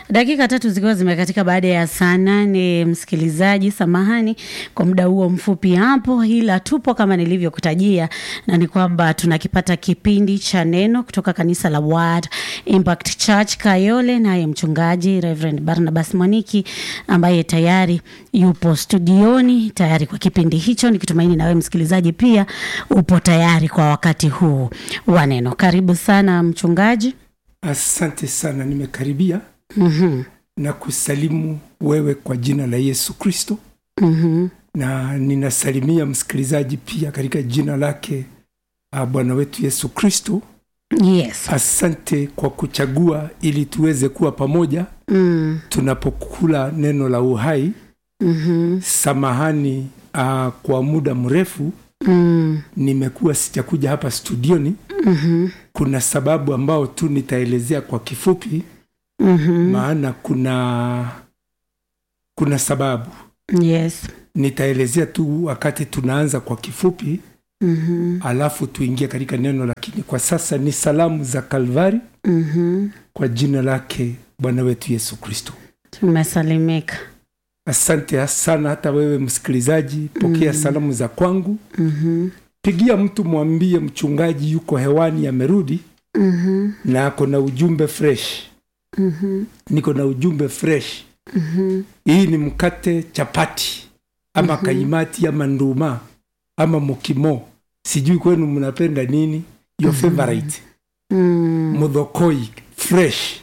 Dakika tatu zikiwa zimekatika baada ya saa nane. Msikilizaji, samahani kwa muda huo mfupi hapo, ila tupo kama nilivyokutajia, na ni kwamba tunakipata kipindi cha neno kutoka kanisa la Word Impact Church Kayole, naye mchungaji Reverend Barnabas Mwaniki ambaye tayari yupo studioni tayari kwa kipindi hicho, nikitumaini nawe msikilizaji pia upo tayari kwa wakati huu wa neno. Karibu sana mchungaji. Asante sana, nimekaribia Mhm, na kusalimu wewe kwa jina la Yesu Kristo, mhm. na ninasalimia msikilizaji pia katika jina lake ah, Bwana wetu Yesu Kristo. Yes. Asante kwa kuchagua ili tuweze kuwa pamoja Mm, tunapokula neno la uhai. mhm, Samahani ah, kwa muda mrefu mm, nimekuwa sijakuja hapa studioni. mhm, Kuna sababu ambao tu nitaelezea kwa kifupi, mhm. maana kuna kuna sababu Yes. nitaelezea tu wakati tunaanza kwa kifupi, Mhm, alafu tuingie katika neno. Lakini kwa sasa ni salamu za Kalvari mhm. kwa jina lake Bwana wetu Yesu Kristo. Tumesalimika. Asante sana hata wewe msikilizaji, pokea salamu za kwangu. Mhm, Pigia mtu mwambie mchungaji yuko hewani, amerudi mhm, na ako na ujumbe fresh. mhm, Niko na ujumbe fresh. mhm. Hii ni mkate chapati ama kaimati ama nduma ama mukimo, sijui kwenu mnapenda nini, your favorite. Mm, Mudhokoi fresh,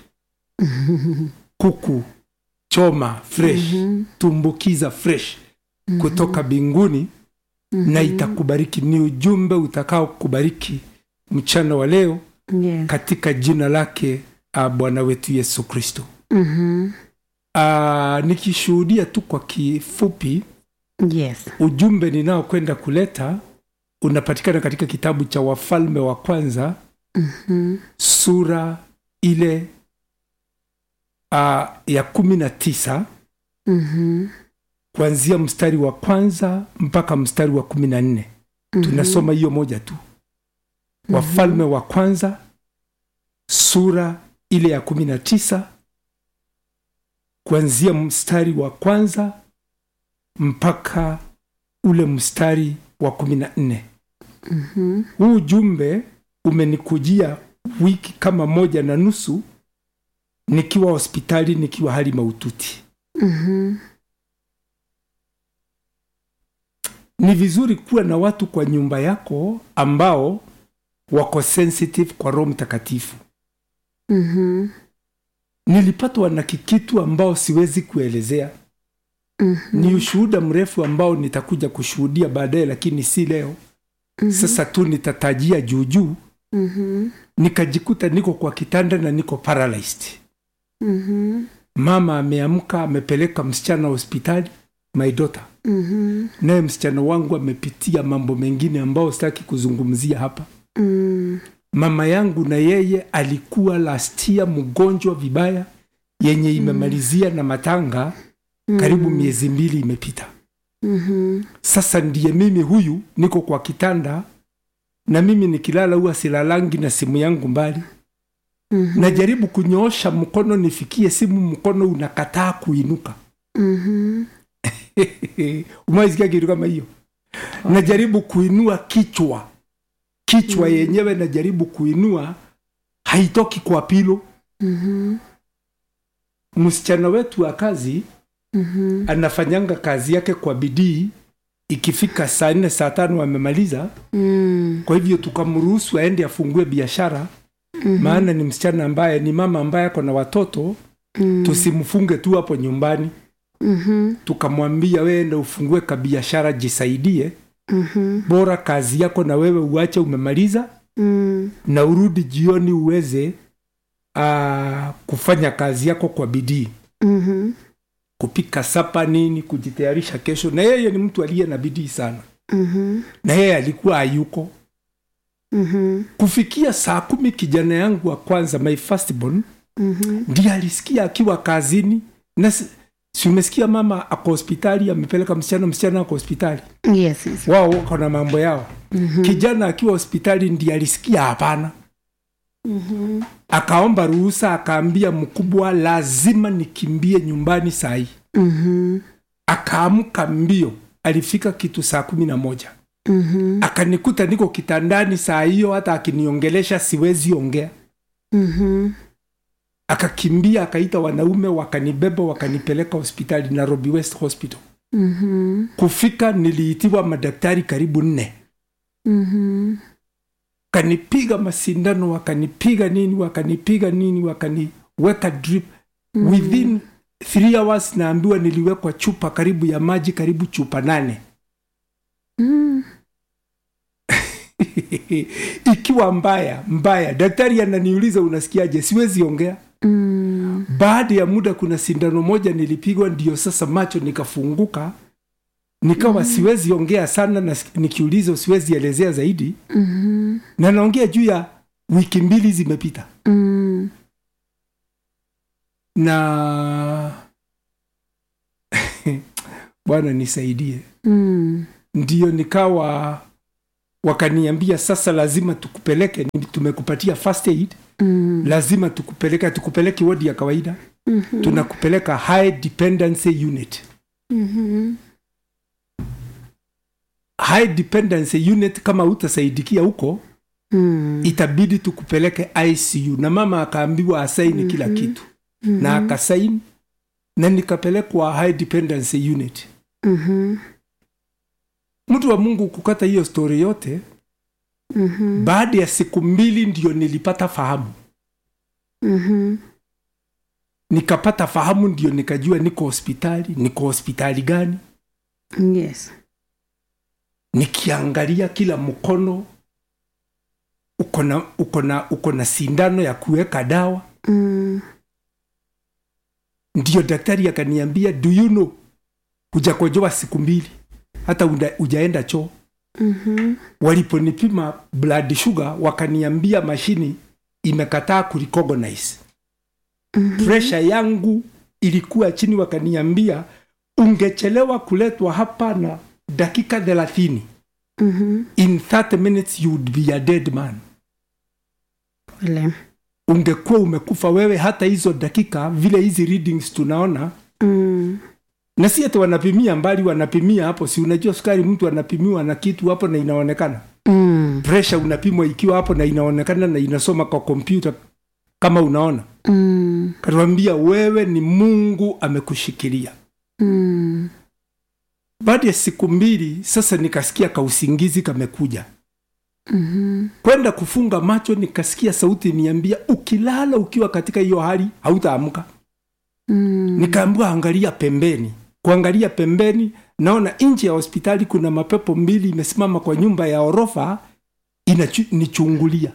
kuku choma fresh, mhm, tumbukiza fresh kutoka binguni na itakubariki. Ni ujumbe utakao kubariki mchana wa leo yes. katika jina lake ah, Bwana wetu Yesu Kristo. Mhm, Ah, nikishuhudia tu kwa kifupi yes. ujumbe ninaokwenda kuleta unapatikana katika kitabu cha Wafalme wa Kwanza Mhm, sura ile uh, ya kumi na tisa mhm, kuanzia mstari wa kwanza mpaka mstari wa kumi na nne tunasoma hiyo moja tu. Wafalme wa Kwanza sura ile ya kumi na tisa kuanzia mstari wa kwanza mpaka ule mstari wa kumi na nne. mhm, Huu ujumbe umenikujia wiki kama moja na nusu nikiwa hospitali nikiwa hali mahututi. mhm. Ni vizuri kuwa na watu kwa nyumba yako ambao wako sensitive kwa Roho Mtakatifu. Mhm, Nilipatwa na kikitu ambao siwezi kuelezea. mhm, Ni ushuhuda mrefu ambao nitakuja kushuhudia baadaye, lakini si leo. Sasa tu nitatajia juu juu. mhm, Nikajikuta niko kwa kitanda na niko paralyzed. mhm, Mama ameamka amepeleka msichana hospitali, my daughter, mhm, naye msichana wangu amepitia mambo mengine ambao sitaki kuzungumzia hapa. mm, Mama yangu na yeye alikuwa lastia mgonjwa vibaya, yenye imemalizia na matanga karibu miezi mbili imepita. mhm, Sasa ndiye mimi huyu niko kwa kitanda, na mimi nikilala huwa silalangi na simu yangu mbali. mhm, Najaribu kunyoosha mkono nifikie simu, mkono unakataa kuinuka. mhm. Umewaisikia kitu kama hiyo? Najaribu kuinua kichwa, kichwa yenyewe najaribu kuinua, haitoki kwa pilo. Mhm, Msichana wetu wa kazi mhm, anafanyanga kazi yake kwa bidii, ikifika saa nne saa tano amemaliza. mm, Kwa hivyo tukamruhusu aende afungue biashara, maana ni msichana ambaye ni mama ambaye ako na watoto, mm, tusimfunge tu hapo nyumbani. mhm, Tukamwambia wewe enda ufungue kabiashara, jisaidie, mhm, bora kazi yako na wewe uache umemaliza, mm, na urudi jioni uweze aa, kufanya kazi yako kwa bidii, mhm, kupika sapa nini, kujitayarisha kesho. Na yeye ni mtu aliye na bidii sana, mhm, na yeye alikuwa hayuko mhm, kufikia saa kumi. Kijana yangu wa kwanza my firstborn mhm, ndiye alisikia akiwa kazini, na si si umesikia mama ako hospitali, amepeleka msichana, msichana ako hospitali, yes, yes. wao wako na mambo yao. Kijana akiwa hospitali ndiye alisikia hapana, Mhm. akaomba ruhusa akaambia mkubwa lazima nikimbie nyumbani saa hii Mhm. akaamka mbio alifika kitu saa kumi na moja Mhm. akanikuta niko kitandani saa hiyo hata akiniongelesha siwezi ongea Mhm. akakimbia akaita wanaume wakanibeba wakanipeleka hospitali nairobi west hospital Mhm. kufika niliitiwa madaktari karibu nne Mhm. wakanipiga masindano wakanipiga nini wakanipiga nini wakaniweka drip within three hours naambiwa niliwekwa chupa karibu ya maji karibu chupa nane Mm. ikiwa mbaya mbaya daktari ananiuliza unasikiaje siwezi ongea Mm. baada ya muda kuna sindano moja nilipigwa ndio sasa macho nikafunguka nikawa siwezi ongea sana na nikiulizwa siwezi elezea zaidi Mhm. na naongea juu ya wiki mbili zimepita Mm. na bwana nisaidie Mm. ndio nikawa wakaniambia sasa lazima tukupeleke ni- tumekupatia first aid Mm. lazima tukupeleke tukupeleke wodi ya kawaida Mhm. tunakupeleka high dependency unit Mhm. high dependency unit kama utasaidikia huko Mm. itabidi tukupeleke icu na mama akaambiwa asaini kila kitu na akasaini na nikapelekwa high dependency unit Mhm. mtu wa mungu kukata hiyo stori yote Mhm. baada ya siku mbili ndio nilipata fahamu Mhm. nikapata fahamu ndio nikajua niko hospitali niko hospitali gani Yes. nikiangalia kila mkono uko na uko na uko na sindano ya kuweka dawa Mm. ndio daktari akaniambia do you know hujakojoa siku mbili hata uda- hujaenda choo Mhm. waliponipima blood sugar wakaniambia mashini imekataa kurecognize Mhm. presha yangu ilikuwa chini wakaniambia ungechelewa kuletwa hapa na dakika thelathini Mhm. in 30 minutes you would be a dead man Pole. ungekuwa umekufa wewe hata hizo dakika vile hizi readings tunaona Mm. na si ati wanapimia mbali wanapimia hapo si unajua sukari mtu anapimiwa na kitu hapo na inaonekana Mm. presha unapimwa ikiwa hapo na inaonekana na inasoma kwa kompyuta kama unaona Mm. katuambia wewe ni mungu amekushikilia Mm. baada ya siku mbili sasa nikasikia kausingizi kamekuja Mhm. kwenda kufunga macho nikasikia sauti niambia ukilala ukiwa katika hiyo hali hautaamka Mm. nikaambiwa angalia pembeni kuangalia pembeni naona nje ya hospitali kuna mapepo mbili imesimama kwa nyumba ya orofa inanichungulia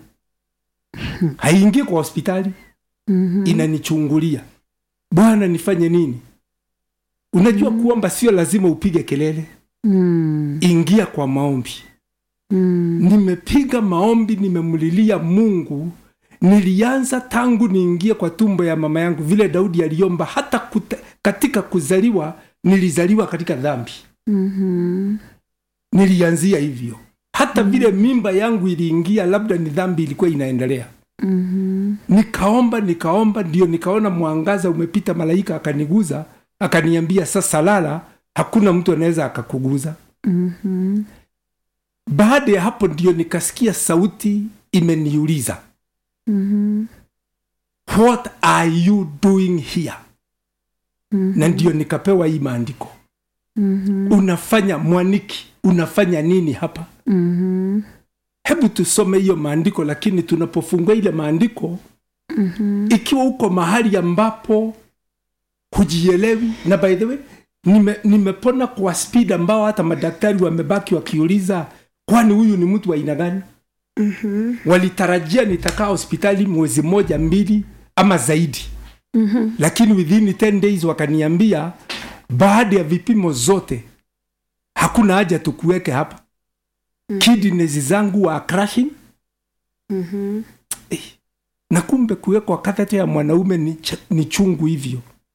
haingii kwa hospitali Mhm. inanichungulia bwana nifanye nini unajua kuomba sio lazima upige kelele Mm. ingia kwa maombi Mm. nimepiga maombi nimemlilia mungu nilianza tangu niingie kwa tumbo ya mama yangu vile daudi aliomba hata kute, katika kuzaliwa nilizaliwa katika dhambi Mhm. nilianzia hivyo hata vile mimba yangu iliingia labda ni dhambi ilikuwa inaendelea Mhm. nikaomba nikaomba ndio nikaona mwangaza umepita malaika akaniguza akaniambia sasa lala hakuna mtu anaweza akakuguza Mhm. baada ya hapo ndio nikasikia sauti imeniuliza Mhm. what are you doing here Mhm. na ndio nikapewa hii maandiko Mhm. unafanya mwaniki unafanya nini hapa Mhm. hebu tusome hiyo maandiko lakini tunapofungua ile maandiko Mhm. ikiwa uko mahali ambapo hujielewi na by the way nime, nimepona kwa speed ambao hata madaktari wamebaki wakiuliza kwani huyu ni mtu wa aina gani Mhm. walitarajia nitakaa hospitali mwezi moja mbili ama zaidi Mhm. lakini within 10 days wakaniambia baada ya vipimo zote hakuna haja tukuweke hapa kidneys zangu wa crashing Mhm. na kumbe kuwekwa kathete ya mwanaume ni, ch- ni chungu hivyo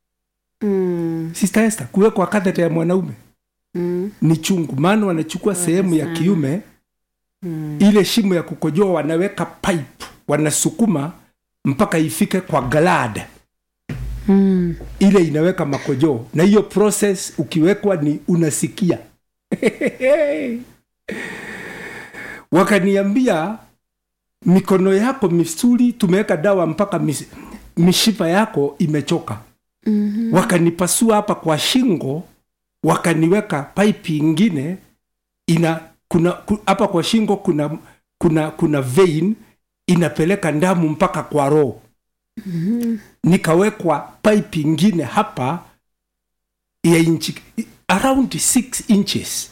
Mm. sister Esther, kuwekwa kathete ya mwanaume Mm. ni chungu maana wanachukua sehemu ya sana. kiume Mm. ile shimo ya kukojoa wanaweka pipe wanasukuma mpaka ifike kwa glad Mm. ile inaweka makojoo na hiyo process ukiwekwa ni unasikia wakaniambia mikono yako misuli tumeweka dawa mpaka mis, mishipa yako imechoka Mhm. wakanipasua hapa kwa shingo wakaniweka pipe ingine ina kuna ku- hapa kwa shingo kuna kuna kuna vein inapeleka damu mpaka kwa roho nikawekwa pipe ingine hapa ya inchi around 6 inches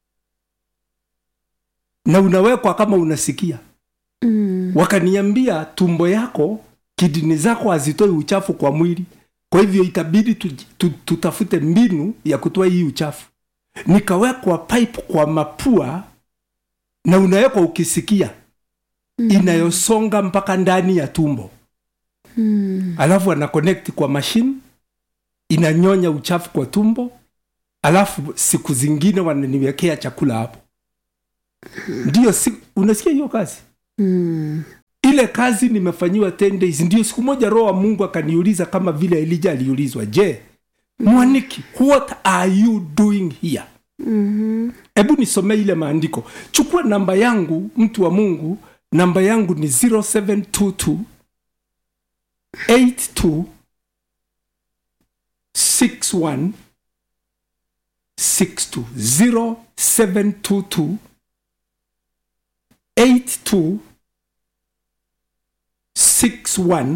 na unawekwa kama unasikia Mm. wakaniambia tumbo yako kidini zako hazitoi uchafu kwa mwili kwa hivyo itabidi tu, tu, tutafute mbinu ya kutoa hii uchafu nikawekwa pipe kwa mapua na unawekwa ukisikia inayosonga mpaka ndani ya tumbo Mm. alafu ana connect kwa mashine inanyonya uchafu kwa tumbo alafu siku zingine wananiwekea chakula hapo ndio si, unasikia hiyo kazi Mm. ile kazi nimefanyiwa 10 days ndio siku moja roho wa mungu akaniuliza kama vile elija aliulizwa je mwaniki what are you doing here Mhm. hebu nisomee ile maandiko chukua namba yangu mtu wa mungu namba yangu ni 0722 82 61 62 0722 82 61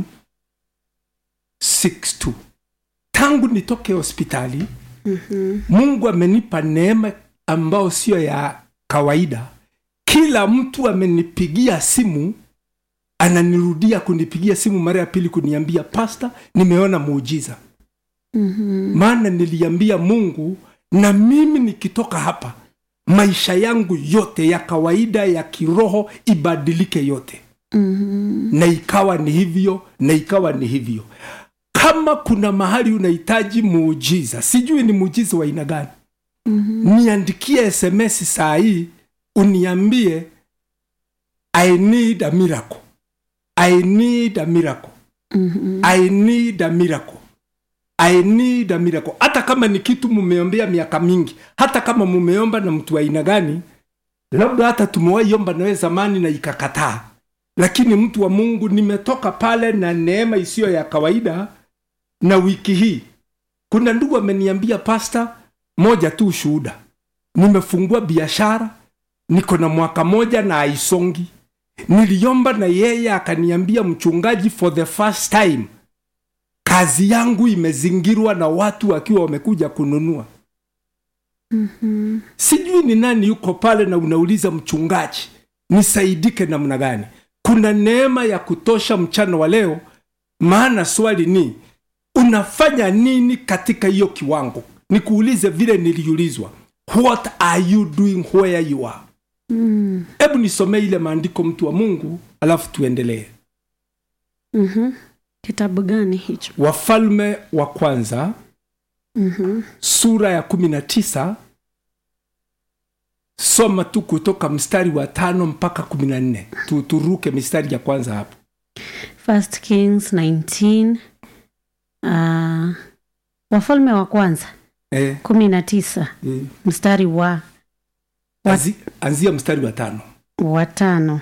62 tangu nitoke hospitali mungu amenipa neema ambayo sio ya kawaida kila mtu amenipigia simu ananirudia kunipigia simu mara ya pili kuniambia pasta nimeona muujiza Mhm. maana niliambia mungu na mimi nikitoka hapa maisha yangu yote ya kawaida ya kiroho ibadilike yote Mhm. na ikawa ni hivyo na ikawa ni hivyo kama kuna mahali unahitaji muujiza sijui ni muujiza wa aina gani Mhm. niandikie sms saa hii uniambie i need a miracle i need a miracle Mhm. i need a miracle i need a miracle hata kama ni kitu mumeombea miaka mingi hata kama mumeomba na mtu wa aina gani labda hata tumewaiomba nawe zamani na ikakataa lakini mtu wa mungu nimetoka pale na neema isiyo ya kawaida na wiki hii kuna ndugu ameniambia pasta moja tu shuhuda nimefungua biashara niko na mwaka moja na aisongi niliomba na yeye akaniambia mchungaji for the first time kazi yangu imezingirwa na watu wakiwa wamekuja kununua Mhm. sijui ni nani yuko pale na unauliza mchungaji nisaidike namna gani kuna neema ya kutosha mchana wa leo maana swali ni unafanya nini katika hiyo kiwango nikuulize vile niliulizwa what are you doing where you are Mm. hebu nisomee ile maandiko mtu wa mungu alafu tuendelee Mhm. kitabu gani hicho wafalme wa kwanza Mhm. sura ya kumi na tisa soma tu kutoka mstari wa tano mpaka kumi na nne Tu- turuke mistari ya kwanza hapo First Kings 19 uh, wafalme wa kwanza eh, kumi na tisa eh, mstari wa anzi, anzia mstari wa tano watano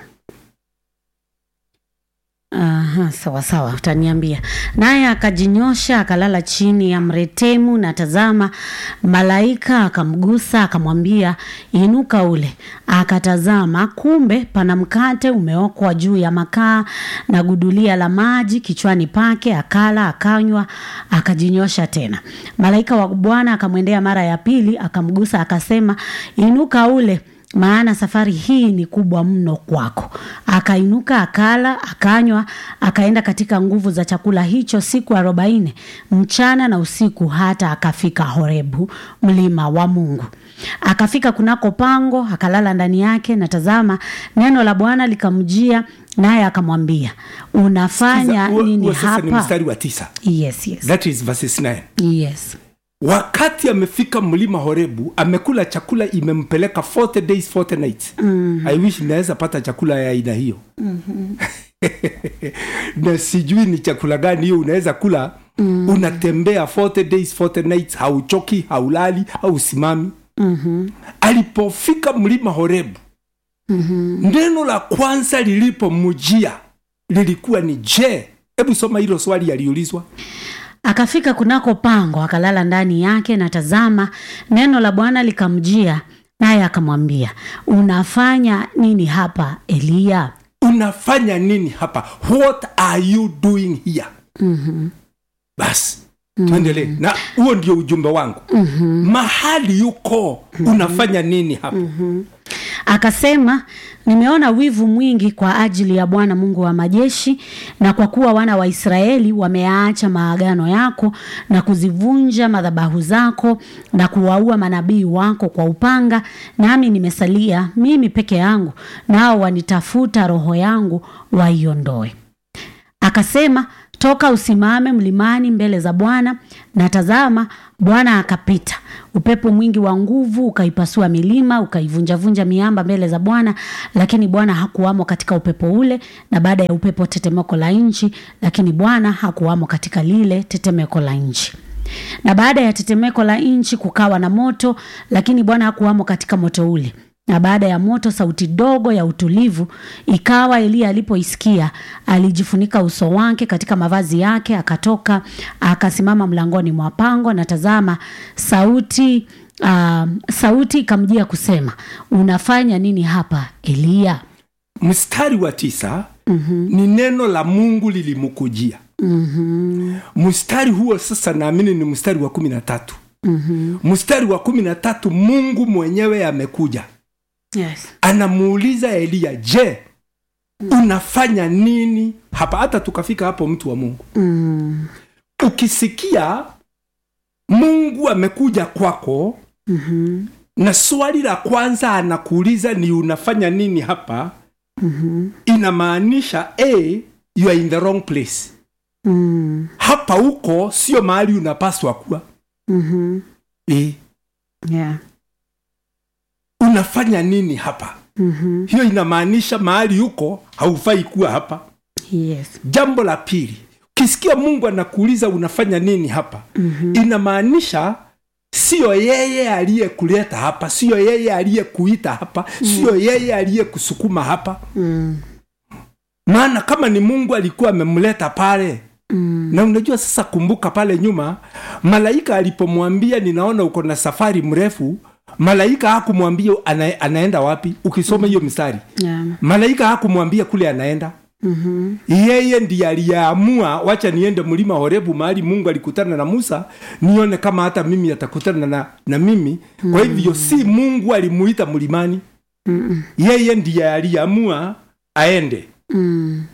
Aha, sawa sawa, utaniambia. Naye akajinyosha akalala chini ya mretemu, na tazama, malaika akamgusa akamwambia, inuka ule. Akatazama, kumbe pana mkate umeokwa juu ya makaa na gudulia la maji kichwani pake. Akala akanywa, akajinyosha tena. Malaika wa Bwana akamwendea mara ya pili, akamgusa akasema, inuka ule maana safari hii ni kubwa mno kwako. Akainuka akala akanywa, akaenda katika nguvu za chakula hicho siku arobaini mchana na usiku, hata akafika Horebu, mlima wa Mungu. Akafika kunako pango, akalala ndani yake, na tazama, neno la Bwana likamjia, naye akamwambia, unafanya Huo- nini huo sasa ni hapa? mstari wa tisa Yes, yes, that is verses 9 yes. wakati amefika mlima horebu amekula chakula imempeleka 40 days 40 nights mm. i wish naweza pata chakula ya aina hiyo na sijui ni chakula gani hiyo unaweza kula mm. unatembea 40 days 40 nights hauchoki haulali hausimami Mhm. alipofika mlima horebu Mhm. neno la kwanza lilipomjia lilikuwa ni je hebu soma hilo swali aliulizwa akafika kunako pango akalala ndani yake na tazama neno la bwana likamjia naye akamwambia unafanya nini hapa eliya unafanya nini hapa what are you doing here Mhm. basi tuendelee na huo ndio ujumbe wangu Mhm. mahali yuko unafanya nini hapa akasema nimeona wivu mwingi kwa ajili ya bwana mungu wa majeshi na kwa kuwa wana wa israeli wameaacha maagano yako na kuzivunja madhabahu zako na kuwaua manabii wako kwa upanga nami nimesalia mimi peke yangu nao wanitafuta roho yangu waiondoe akasema toka usimame mlimani mbele za bwana na tazama bwana akapita upepo mwingi wa nguvu ukaipasua milima ukaivunjavunja miamba mbele za bwana lakini bwana hakuwamo katika upepo ule na baada ya upepo tetemeko la nchi lakini bwana hakuwamo katika lile tetemeko la nchi na baada ya tetemeko la nchi kukawa na moto lakini bwana hakuwamo katika moto ule na baada ya moto sauti dogo ya utulivu ikawa eliya alipoisikia alijifunika uso wake katika mavazi yake akatoka akasimama mlangoni mwa pango na tazama sauti uh, sauti ikamjia kusema unafanya nini hapa eliya mstari wa tisa mm-hmm. ni neno la mungu lilimkujia mm-hmm. mstari huo sasa naamini ni mstari wa kumi na tatu mm-hmm. mstari wa kumi na tatu mungu mwenyewe amekuja yes. anamuuliza eliya je unafanya nini hapa hata tukafika hapo mtu wa mungu mm-hmm. ukisikia mungu amekuja kwako Mm-hmm. na swali la kwanza anakuuliza ni unafanya nini hapa Mm-hmm. inamaanisha a you are in the wrong place Mm-hmm. hapa huko sio mahali unapaswa kuwa Mm-hmm. e, Yeah. unafanya nini hapa Mm-hmm. hiyo inamaanisha mahali huko haufai kuwa hapa Yes. jambo la pili ukisikia mungu anakuuliza unafanya nini hapa Mm-hmm. inamaanisha siyo yeye aliyekuleta hapa siyo yeye aliyekuita hapa siyo yeye aliyekusukuma hapa Mm. maana kama ni mungu alikuwa amemleta pale Mm. na unajua sasa kumbuka pale nyuma malaika alipomwambia ninaona uko na safari mrefu malaika hakumwambia ana, anaenda wapi ukisoma hiyo mstari Yeah. malaika hakumwambia kule anaenda Mm-hmm. yeye ndiye aliyeamua wacha niende mlima horebu mahali mungu alikutana na musa nione kama hata mimi atakutana na, na mimi kwa hivyo si mungu alimuita mlimani Mm-mm. yeye ndiye aliamua aende Mm.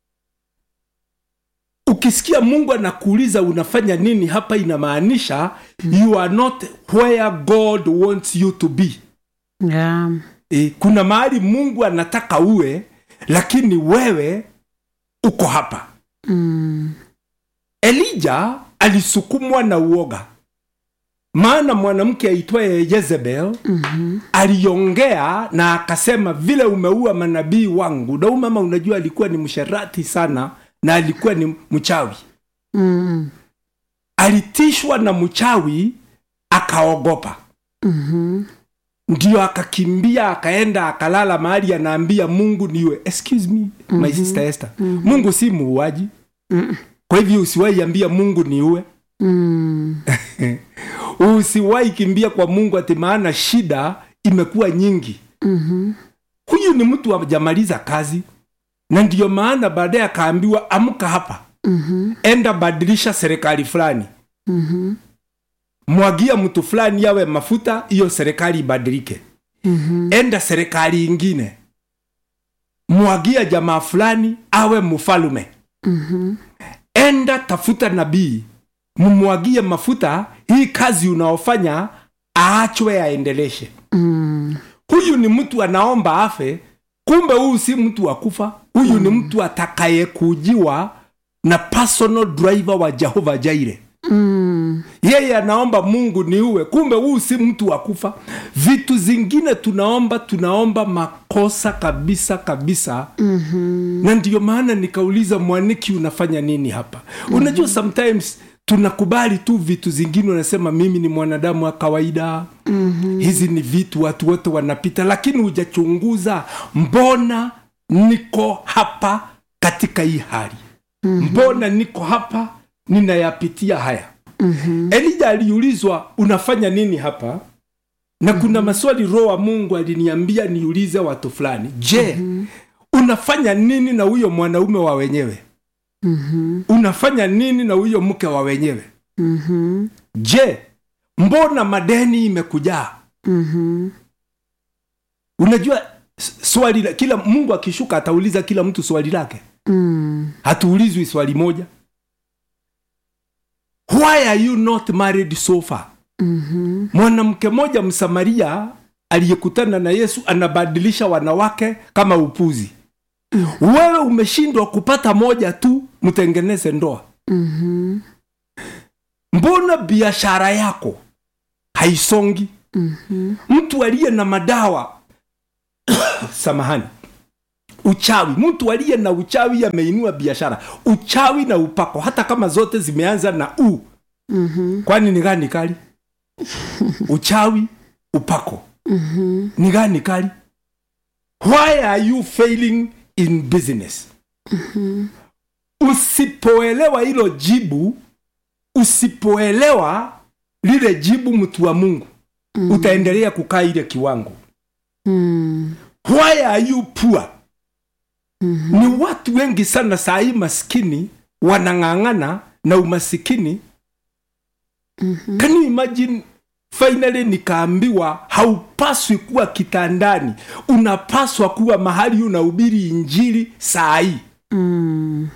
ukisikia mungu anakuuliza unafanya nini hapa inamaanisha you are not where god wants you to be Yeah. e, kuna mahali mungu anataka uwe lakini wewe uko hapa Mm. elija alisukumwa na uoga maana mwanamke aitwaye yezebel Mhm. aliongea na akasema vile umeua manabii wangu na huyu mama unajua alikuwa ni msherati sana na alikuwa ni mchawi Mm. alitishwa na mchawi akaogopa Mhm. ndio akakimbia akaenda akalala mahali anaambia mungu niwe excuse me my sister Esther mungu si muuaji Mm. kwa hivyo usiwahi ambia mungu niue Mm. usiwahi kimbia kwa mungu ati maana shida imekuwa nyingi Mhm. huyu ni mtu ajamaliza kazi na ndiyo maana baadaye akaambiwa amka hapa Mhm. enda badilisha serikali fulani Mhm. mwagia mtu fulani yawe mafuta hiyo serikali ibadilike Mhm. enda serikali ingine mwagia jamaa fulani awe mfalume Mhm. enda tafuta nabii mumwagie mafuta hii kazi unaofanya aachwe aendeleshe Mm. huyu ni mtu anaomba afe kumbe huyu si mtu wa kufa huyu ni mtu atakayekujiwa na personal driver wa jehova jaire Mm. yeye anaomba mungu niuwe kumbe huu si mtu wa kufa vitu zingine tunaomba tunaomba makosa kabisa kabisa mm-hmm. na ndiyo maana nikauliza mwaniki unafanya nini hapa mm-hmm. unajua sometimes tunakubali tu vitu zingine unasema mimi ni mwanadamu wa kawaida mm-hmm. hizi ni vitu watu wote wanapita lakini hujachunguza mbona niko hapa katika hii hali mm-hmm. mbona niko hapa ninayapitia haya mm-hmm. elija aliulizwa unafanya nini hapa na kuna mm-hmm. maswali roho wa mungu aliniambia niulize watu fulani je mm-hmm. unafanya nini na huyo mwanaume wa wenyewe Mhm. unafanya nini na huyo mke wa wenyewe Mhm. je mbona madeni imekujaa Mhm. unajua s- swali la- kila mungu akishuka atauliza kila mtu swali lake Mm. hatuulizwi swali moja why are you not married so far Mhm. mwanamke mmoja msamaria aliyekutana na yesu anabadilisha wanawake kama upuzi wewe umeshindwa kupata moja tu mtengeneze ndoa Mhm. mbona biashara yako haisongi Mhm. mtu aliye na madawa samahani uchawi mtu aliye na uchawi ameinua biashara uchawi na upako hata kama zote zimeanza na u Mhm. kwani ni gani kali uchawi upako Mhm. ni gani kali why are you failing in business usipoelewa hilo jibu usipoelewa lile jibu mtu wa mungu mm. utaendelea kukaa ile kiwango Mm. why are you poor mm-hmm. ni watu wengi sana saa hii maskini wanang'ang'ana na umasikini mm-hmm. can you imagine finally nikaambiwa haupaswi kuwa kitandani unapaswa kuwa mahali unahubiri injili saa hii Mm.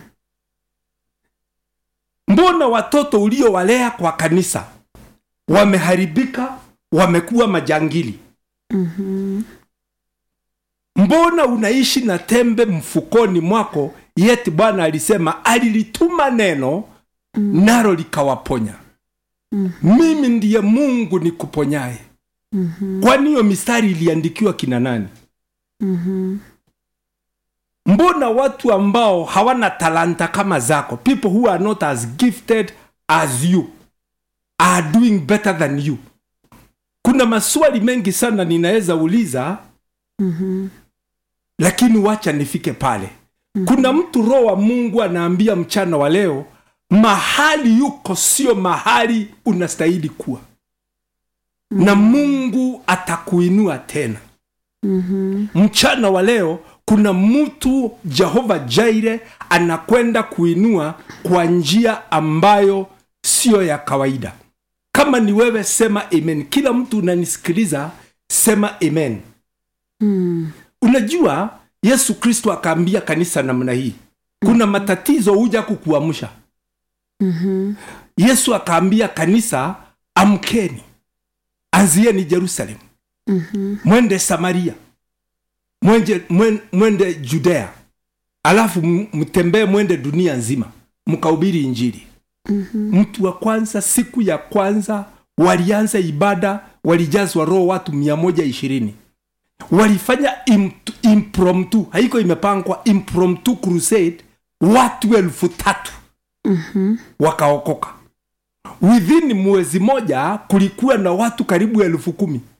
mbona watoto uliowalea kwa kanisa wameharibika wamekuwa majangili Mhm. mbona unaishi na tembe mfukoni mwako yeti bwana alisema alilituma neno mm. nalo likawaponya mm. mimi ndiye mungu nikuponyaye Mhm. kwani hiyo mistari iliandikiwa kina nani Mhm. mbona watu ambao hawana talanta kama zako people who are not as gifted as you are doing better than you kuna maswali mengi sana ninaweza uliza Mhm. lakini wacha nifike pale kuna mtu roho wa mungu anaambia mchana wa leo mahali yuko sio mahali unastahili kuwa na mungu atakuinua tena Mhm. mchana wa leo kuna mtu jehova jaire anakwenda kuinua kwa njia ambayo siyo ya kawaida kama ni wewe sema amen kila mtu unanisikiliza sema amen Mm. unajua yesu kristo akaambia kanisa namna hii kuna matatizo huja kukuamsha Mhm. yesu akaambia kanisa amkeni anzieni jerusalemu Mhm. mwende samaria mwende, mwen- mwende judea alafu m- mtembee mwende dunia nzima mkahubiri injili Mhm. mtu wa kwanza siku ya kwanza walianza ibada walijazwa roho watu mia moja ishirini walifanya imp- impromptu haiko imepangwa impromptu crusade watu elfu tatu Mhm. wakaokoka within mwezi moja kulikuwa na watu karibu elfu kumi